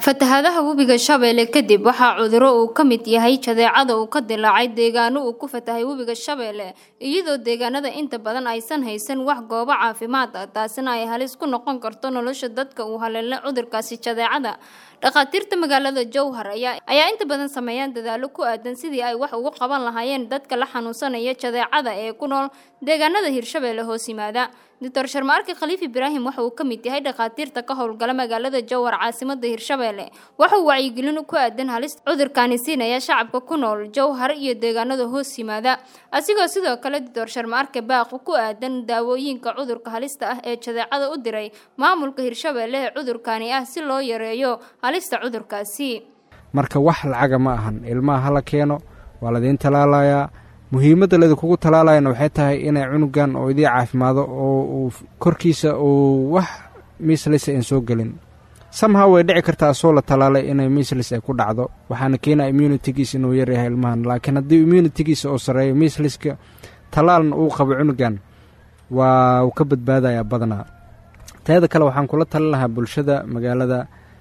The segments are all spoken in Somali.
fatahaadaha webiga shabeelle kadib waxaa cuduro uu ka mid yahay jadeecada uu ka dilaacay deegaano uu ku fatahay webiga shabeelle iyadoo deegaanada inta badan aysan haysan wax goobo caafimaad ah taasina ay halis ku noqon karto nolosha dadka uu haleelay cudurkaasi jadeecada dhakhaatiirta magaalada jowhar ayaa inta badan sameeyaan dadaalo ku aadan sidii ay wax ugu qaban lahaayeen dadka la xanuunsanaya jadeecada ee ku nool deegaanada hirshabeelle hoos yimaada doctor sharmaarke khaliif ibraahim waxa uu ka mid yahay dhakhaatiirta ka howlgala magaalada jowhar caasimada hirshabeelle waxauu wacyigelin ku aadan halis cudurkaani siinaya shacabka ku nool jowhar iyo deegaanada hoos yimaada asigoo sidoo kale doctor sharmaarke baaqu ku aadan daawooyinka cudurka halista ah ee jadeecada u diray maamulka hirshabeelle ee cudurkaani ah si loo yareeyo halista cudurkaasi marka wax lacaga ma ahan ilmaha hala keeno waa ladiin talaalayaa muhiimadda laydinkugu talaalayana waxay tahay inay cunugan oo idii caafimaado oo uu korkiisa uu wax miislis aan soo gelin samha way dhici kartaa asoo la talaalay inay miislis ay ku dhacdo waxaana keenaa immunitigiisa inuu yaryahay ilmahan laakiin haddii immunitigiisa oo sarreeyo miisliska talaalna uu qabo cunugan waa uu ka badbaadayaa badanaa teeda kale waxaan kula talin lahaa bulshada magaalada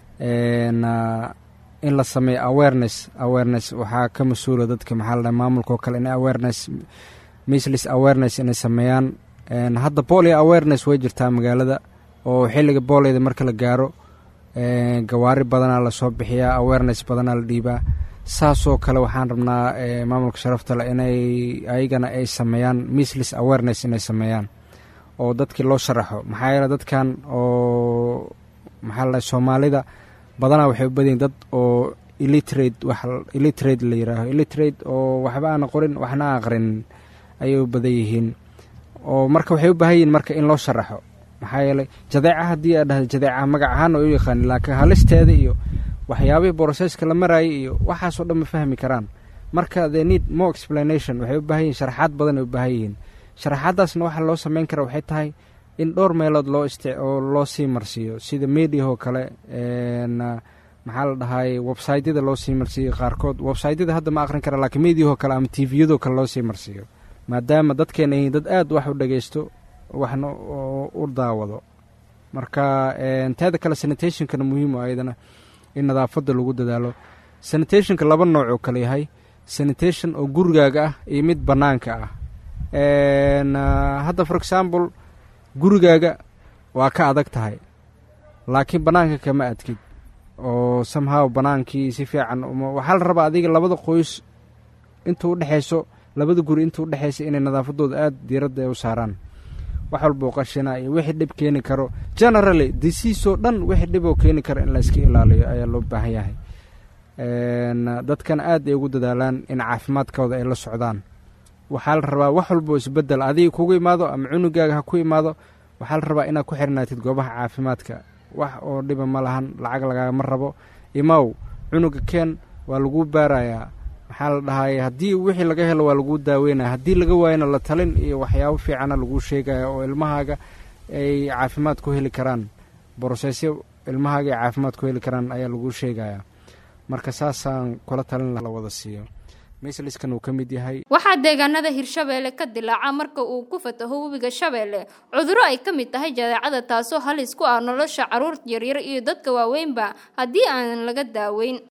in la sameeyo awareness awareness waxaa ka mas-uula dadka maxaa la dhahay maamulka oo kale in awareness mislis awareness inay sameeyaan hadda bolia awareness way jirtaa magaalada oo xilliga booliyada marka la gaaro gawaari badanaa lasoo bixiyaa awareness badanaa la dhiibaa saasoo kale waxaan rabnaa maamulka sharafta le inay ayagana ay sameeyaan mislis awareness inay sameeyaan oo dadkii loo sharaxo maxaa yeele dadkan oo maxaa la dhahay soomaalida badanaa waxay u badayiin dad oo illitrate wax illitrate la yihaaho illitrate oo waxba aana qorin waxna aqrinin ayay u badan yihiin oo marka waxay u baahan yihiin marka in loo sharaxo maxaa yeelay jadeeca haddii aa dhahda jadeeca magac ahaan oo u yaqaanin laakiin halisteeda iyo waxyaabihii broseska la maraayay iyo waxaasoo dhan ma fahmi karaan marka the need more explanation waxay u baahan yihin sharaxaad badan ay u baahan yihiin sharaxaaddaasna waxaa loo sameyn kara waxay tahay in dhowr meelood loo ist oo loo sii marsiiyo sida mediahoo kale maxaa la dhahay websytyada loo sii marsiiyo qaarkood websytyada hadda ma aqrin kara lakiin mediahoo kale ama tviyadoo kale loo sii marsiiyo maadaama dadkeena yihiin dad aad wax u dhageysto waxna u daawado marka teeda kale sanitationkana muhiim ayadana in nadaafadda lagu dadaalo sanitationka laba nooc oo kale yahay sanitation oo gurigaaga ah iyo mid bannaanka ah hadda for example gurigaaga waa ka adag tahay laakiin bannaanka kama adkid oo samhaw bannaankii si fiican waxaa la rabaa adiga labada qoys intuu udhexayso labada guri intuu udhexaysa inay nadaafaddooda aada diiradda ay u saaraan wax walboo qashina iyo wixii dhib keeni karo generally disiisoo dhan wixii dhiboo keeni karo in la iska ilaaliyo ayaa loo baahan yahay dadkan aad ay ugu dadaalaan in caafimaadkooda ay la socdaan waxaa la rabaa wax walboo isbedel adiga kugu imaado ama cunugaaga ha ku imaado waxaa la rabaa inaad ku xirnaatid goobaha caafimaadka wax oo dhiba ma lahan lacag lagaagama rabo imaw cunuga keen waa laguu baarayaa maxaa la dhahay haddii wixii laga helo waa laguu daaweynaya haddii laga waayana la talin iyo waxyaabo fiicana laguu sheegaya oo ilmahaaga ay caafimaad ku heli karaan brosesyo ilmahaaga ay caafimaad ku heli karaan ayaa laguu sheegaya marka saasaan kula talin la wada siiyo misliskan uu ka mid yahay waxaa deegaanada hirshabeelle ka dilaaca marka uu ku fataho webiga shabeelle cuduro ay ka mid tahay jadeecada taasoo halis ku ah nolosha carruur yaryar iyo dadka waaweynba haddii aan laga daaweyn